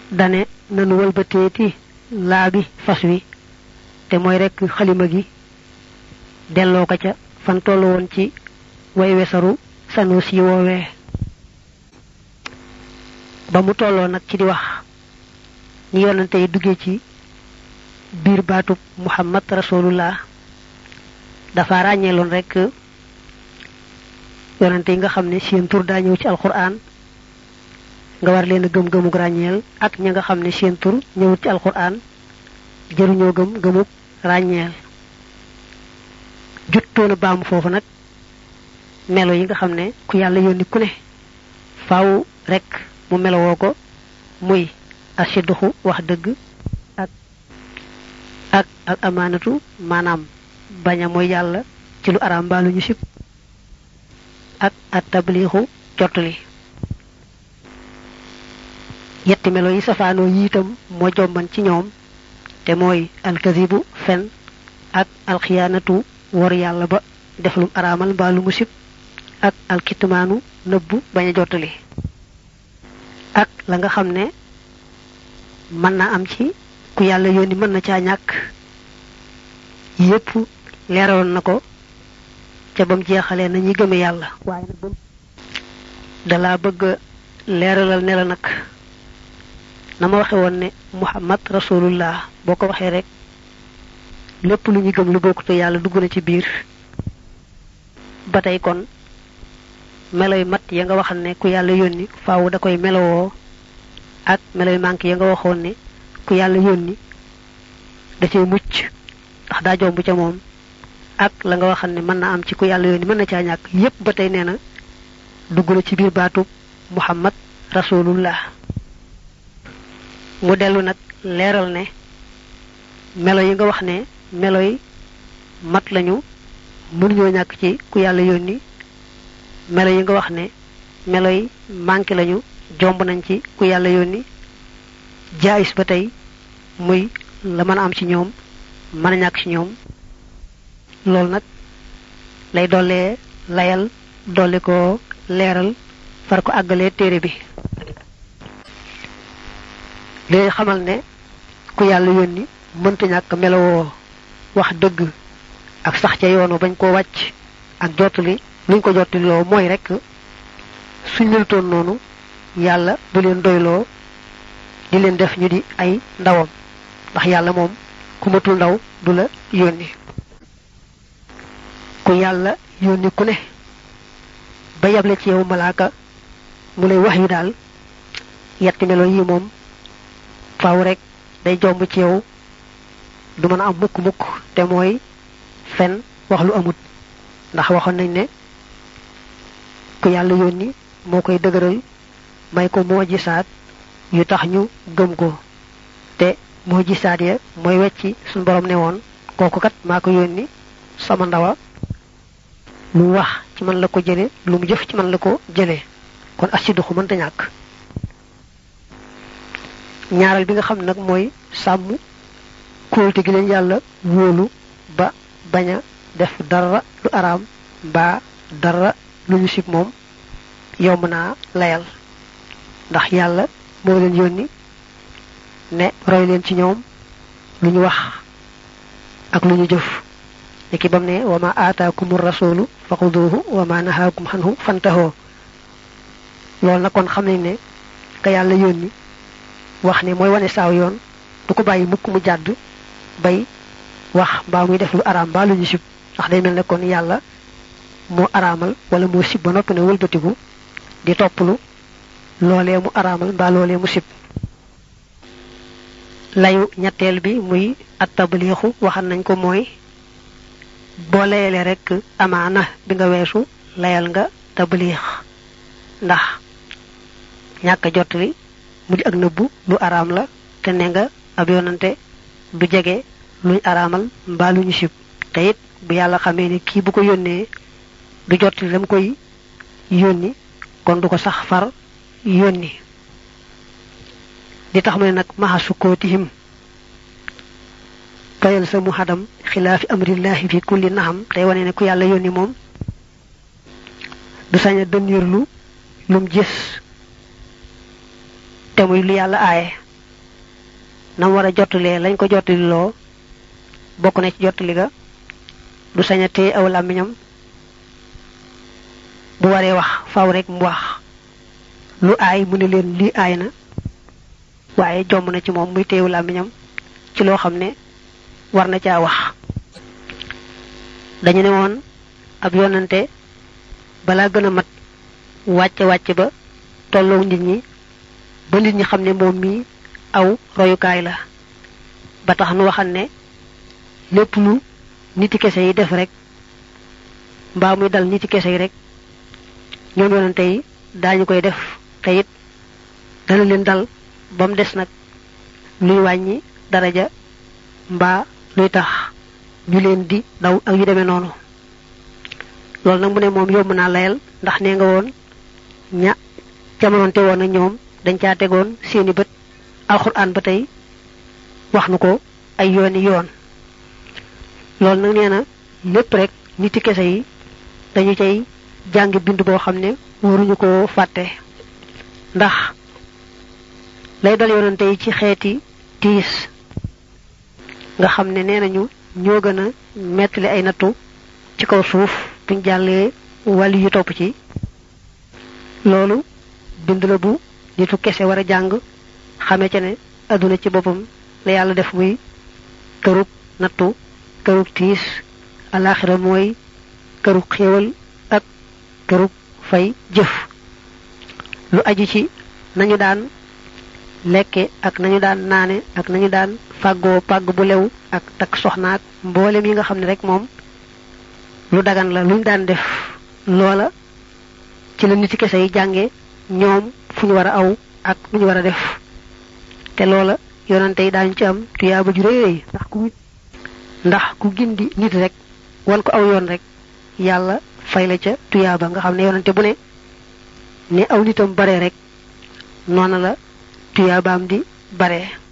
dane nanu wëlbateeti laabi fas wi te mooy rekk xalima gi delloo ko ca fan tollu woon ci way wesaru sanu si woowee ba mu tolloo nag ci di wax ñi yonante yi duggee ci biir baatub muhammad rasulullah dafa ràññeeloon rekk yonante yi nga xam ne seen tur daa ñëw ci alquran nga war leen a gëm gëmug ràññeel ak ña nga xam ne seen tur ñëwut ci alquran jëruñoo gëm gëmug ràññeel juttoona baamu foofu nag melo yi nga xam ne ku yàlla yónni ku ne faaw rekk mu melowoo ko muy asiduxu wax dëgg ak ak ak amaanatu maanaam baña mooy yàlla ci lu araam mbaa lu ñu sib ak at tabliixu jottali yetti melo yi safaanoo yi itam moo jomban ci ñoom te mooy alkazibu fen ak alxiyaanatu wor yàlla ba def lum araamal mbaa lu mu sib ak alkitmaanu nëbbu bañ a jottali ak la nga xam ne mën na am ci ku yàlla yónni mën na caa ñàkk yépp leeraloon na ko ca bam jeexalee na ñi gëme yàlla waaye nag bam dalaa bëgg leeralal ne la nag na ma waxe woon ne muhammad rasulullah boo ko waxee rek lépp lu ñu gëm lu bokkute yàlla dugg na ci biir ba tey kon meloy mat ya nga waxal ne ku yàlla yónni faaw da koy melowoo ak meloy manqué ya nga waxoon ne ku yàlla yónni da cay mucc ndax daa jomb ca moom ak la nga waxal ne mën na am ci ku yàlla yónni mën na caa ñàkk yépp ba tey nee na dugg na ci biir baatub muhammad rasulullah mu dellu nag leeral ne melo yi nga wax ne melo yi mat lañu mënuñoo ñàkk ci ku yàlla yónni melo yi nga wax ne melo yi manqué lañu jomb nañ ci ku yàlla yónni jaayis ba tey muy la mën a am ci ñoom mën a ñàkk ci ñoom loolu nag lay dollee layal dolli ko leeral far ko àggalee téere bi léegi xamal ne ku yàlla yónni mënta ñàkk melowoo wax dëgg ak sax ca yoonu bañ koo wàcc ak jottali luñ ko jottali loo mooy rekk suñ melutoon noonu yàlla du leen doyloo di leen def ñu di ay ndawam ndax yàlla moom ku matul ndaw du la yónni ku yàlla yónni ku ne ba yable ci yow malaaka mu lay wax yu daal yetti melo yi moom faaw rek day jomb ci yow du mën a am mukk mukk te mooy fen wax lu amut ndax waxoon nañ ne ku yàlla yónni moo koy dëgëral may ko moo gisaat yu tax ñu gëm ko te moo gisaat ya mooy wecci suñ borom ne woon kooku kat maa ko yónni sama ndawa lu mu wax ci man la ko jële lu mu jëf ci man la ko jële kon asiduxu mënta ñàkk ñaareel bi nga xam nag mooy sàmm kóolte gi leen yàlla wóolu ba bañ a def dara lu araam mbaa dara lu ñu sib moom yomb naa layal ndax yàlla moo leen yónni ne roy leen ci ñoom lu ñu wax ak lu ñu jëf niki bam ne wa ma aataakumu rasulu faxuduhu wa ma nahaakum xanhu fantahoo loolu nag kon xam nañ ne ka yàlla yónni wax ne mooy wane saaw yoon du ko bàyyi mukk mu jàdd bay wax mbaa muy def lu araam mbaa lu ñu sib ndax day mel ne kon yàlla moo araamal wala moo sib ba noppi ne wëlbatiku di topplu loolee mu araamal mbaa loolee mu sib layu ñetteel bi muy at tabliixu waxan nañ ko mooy boo layalee rek amaana bi nga weesu layal nga tabliix ndax ñàkk a jottali mu di ak nëbbu lu araam la te ne nga ab yonante du jege luñ araamal mbaa lu ñu sib te it bu yàlla xamee ni kii bu ko yónnee du jottali lam koy yónni kon du ko sax far yónni di tax mu ne nag maxa sukkootihim kayal sa mu xadam xilaafi amrillahi fi kulli naxam tey wane ne ku yàlla yónni moom du sañ a dënniirlu lum gis te muy lu yàlla aaye nam war a jottalee lañ ko jottali loo bokk na ci jottali ga du sañ a téye aw làmmiñam bu waree wax faw rek mu wax lu aay mu ne leen lii aay na waaye jomb na ci moom muy téewu làmmiñam ci loo xam ne war na caa wax dañu ne woon ab yonante balaa gën a mat wàcce wàcce ba tolloo nit ñi ba nit ñi xam ne moom mii aw royukaay la ba tax nu waxal ne lépp lu niti kese yi def rek mbaa muy dal niti kese yi rek ñoom yonante yi daañu koy def te it dana leen dal ba mu des nag luy wàññi daraja mbaa luy tax ñu leen di daw ak yu demee noonu loolu nag mu ne moom yomb naa layal ndax nee nga woon ña jamonoonte woon ak ñoom dañ caa tegoon seeni bët alxuraan ba tey wax nu ko ay yooni yoon loolu nag nee na lépp rek niti kese yi dañu cay jàng bind boo xam ne waruñu ko fàtte ndax lay dal yonante yi ci xeeti tiis nga xam ne nee nañu ñoo gën a mettali ay nattu ci kaw suuf buñ jàllee wàllu yu topp ci loolu bind la bu nitu kese war a jàng xame ca ne adduna ci boppam la yàlla def muy kërug nattu kërug tiis alaxira mooy kërug xéewal ak kërug fay jëf lu aju ci nañu daan lekke ak nañu daan naane ak nañu daan fàggoo pàgg bu lew ak takk soxnaak mboolem yi nga xam ne rek moom lu dagan la luñ daan def loola ci la nit ci kese yi jànge ñoom fu ñu war a aw ak lu ñu war a def te loola yonante yi daañu ci am tuyaaba ju rëy rëy ndax ku ndax ku gindi nit rek wan ko aw yoon rek yàlla fay la ca tuyaaba nga xam ne yonante bu ne ne aw nitam bare rek noona la tuyaabaam di bare